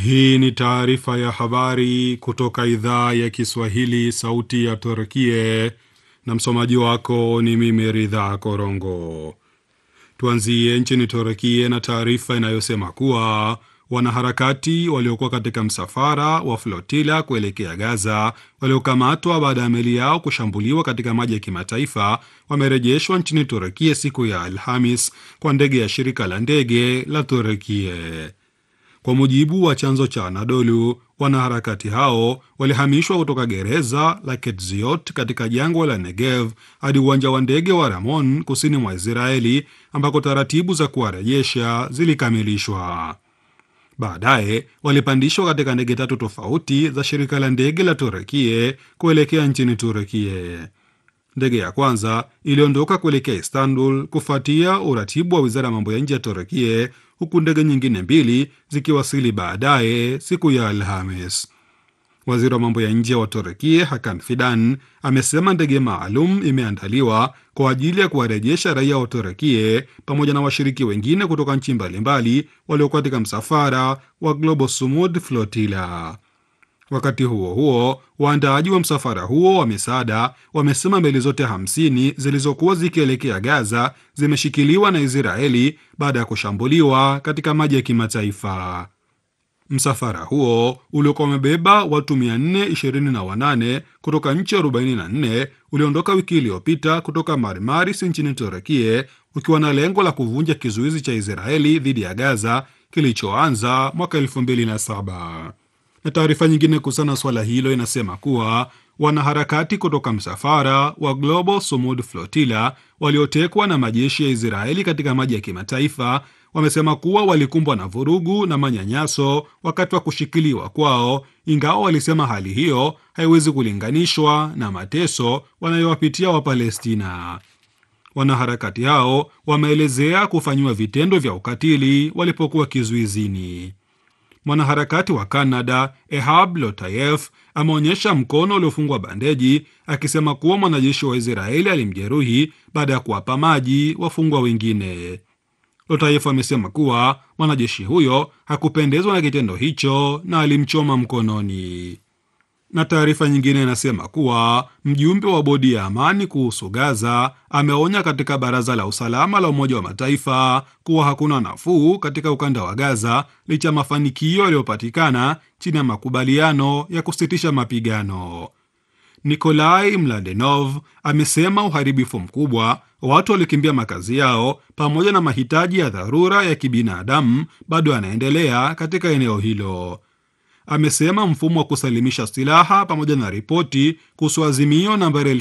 Hii ni taarifa ya habari kutoka idhaa ya Kiswahili, sauti ya Turkie, na msomaji wako ni mimi Ridha Korongo. Tuanzie nchini Turkie na taarifa inayosema kuwa wanaharakati waliokuwa katika msafara wa flotila kuelekea Gaza waliokamatwa baada ya meli yao kushambuliwa katika maji ya kimataifa wamerejeshwa nchini Turkie siku ya Alhamis kwa ndege ya shirika la ndege la Turkie. Kwa mujibu wa chanzo cha Anadolu, wanaharakati hao walihamishwa kutoka gereza la Ketziot katika jangwa la Negev hadi uwanja wa ndege wa Ramon kusini mwa Israeli ambako taratibu za kuwarejesha zilikamilishwa. Baadaye walipandishwa katika ndege tatu tofauti za shirika la ndege la Turekie kuelekea nchini Turekie. Ndege ya kwanza iliondoka kuelekea Istanbul kufuatia uratibu wa wizara ya mambo ya nje ya Turekie, huku ndege nyingine mbili zikiwasili baadaye siku ya Alhamis. Waziri wa mambo ya nje wa Turekie Hakan Fidan amesema ndege maalum imeandaliwa kwa ajili ya kuwarejesha raia wa Turekie pamoja na washiriki wengine kutoka nchi mbalimbali waliokuwa katika msafara wa Global Sumud Flotilla. Wakati huo huo, waandaaji wa msafara huo wa misaada wamesema meli zote hamsini zilizokuwa zikielekea Gaza zimeshikiliwa na Israeli baada ya kushambuliwa katika maji ya kimataifa. Msafara huo uliokuwa umebeba watu 428 kutoka nchi 44 uliondoka wiki iliyopita kutoka Marmaris nchini Turekie ukiwa na lengo la kuvunja kizuizi cha Israeli dhidi ya Gaza kilichoanza mwaka 2007 na taarifa nyingine kuhusiana na swala hilo inasema kuwa wanaharakati kutoka msafara wa Global Sumud Flotilla waliotekwa na majeshi ya Israeli katika maji ya kimataifa wamesema kuwa walikumbwa na vurugu na manyanyaso wakati wa kushikiliwa kwao, ingawa walisema hali hiyo haiwezi kulinganishwa na mateso wanayowapitia Wapalestina. Wanaharakati hao wameelezea kufanyiwa vitendo vya ukatili walipokuwa kizuizini. Mwanaharakati wa Canada Ehab Lotayef ameonyesha mkono uliofungwa bandeji akisema kuwa mwanajeshi wa Israeli alimjeruhi baada ya kuwapa maji wafungwa wengine. Lotayef amesema kuwa mwanajeshi huyo hakupendezwa na kitendo hicho na alimchoma mkononi. Na taarifa nyingine inasema kuwa mjumbe wa bodi ya amani kuhusu Gaza ameonya katika baraza la usalama la Umoja wa Mataifa kuwa hakuna nafuu katika ukanda wa Gaza licha ya mafanikio yaliyopatikana chini ya makubaliano ya kusitisha mapigano. Nikolai Mladenov amesema uharibifu mkubwa, watu waliokimbia makazi yao, pamoja na mahitaji ya dharura ya kibinadamu bado yanaendelea katika eneo hilo. Amesema mfumo wa kusalimisha silaha pamoja na ripoti kuhusu azimio nambari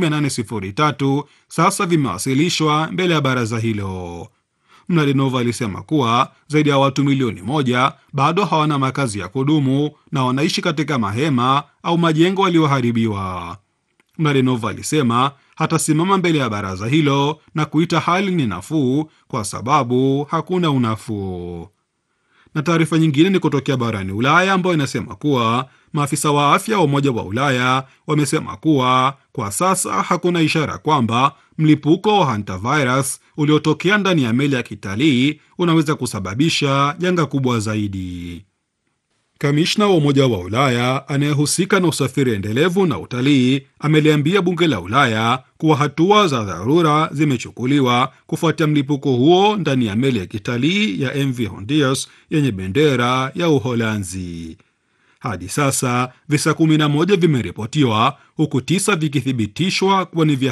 2803 sasa vimewasilishwa mbele ya baraza hilo. Mladenov alisema kuwa zaidi ya watu milioni moja bado hawana makazi ya kudumu na wanaishi katika mahema au majengo yaliyoharibiwa. Mladenov alisema hatasimama mbele ya baraza hilo na kuita hali ni nafuu kwa sababu hakuna unafuu na taarifa nyingine ni kutokea barani Ulaya ambayo inasema kuwa maafisa wa afya wa Umoja wa Ulaya wamesema kuwa kwa sasa hakuna ishara kwamba mlipuko wa hantavirus uliotokea ndani ya meli ya kitalii unaweza kusababisha janga kubwa zaidi. Kamishna wa Umoja wa Ulaya anayehusika na usafiri endelevu na utalii ameliambia bunge la Ulaya kuwa hatua za dharura zimechukuliwa kufuatia mlipuko huo ndani ya meli ya kitalii ya MV Hondios yenye bendera ya Uholanzi. Hadi sasa visa 11 vimeripotiwa huku tisa vikithibitishwa kuwa ni vya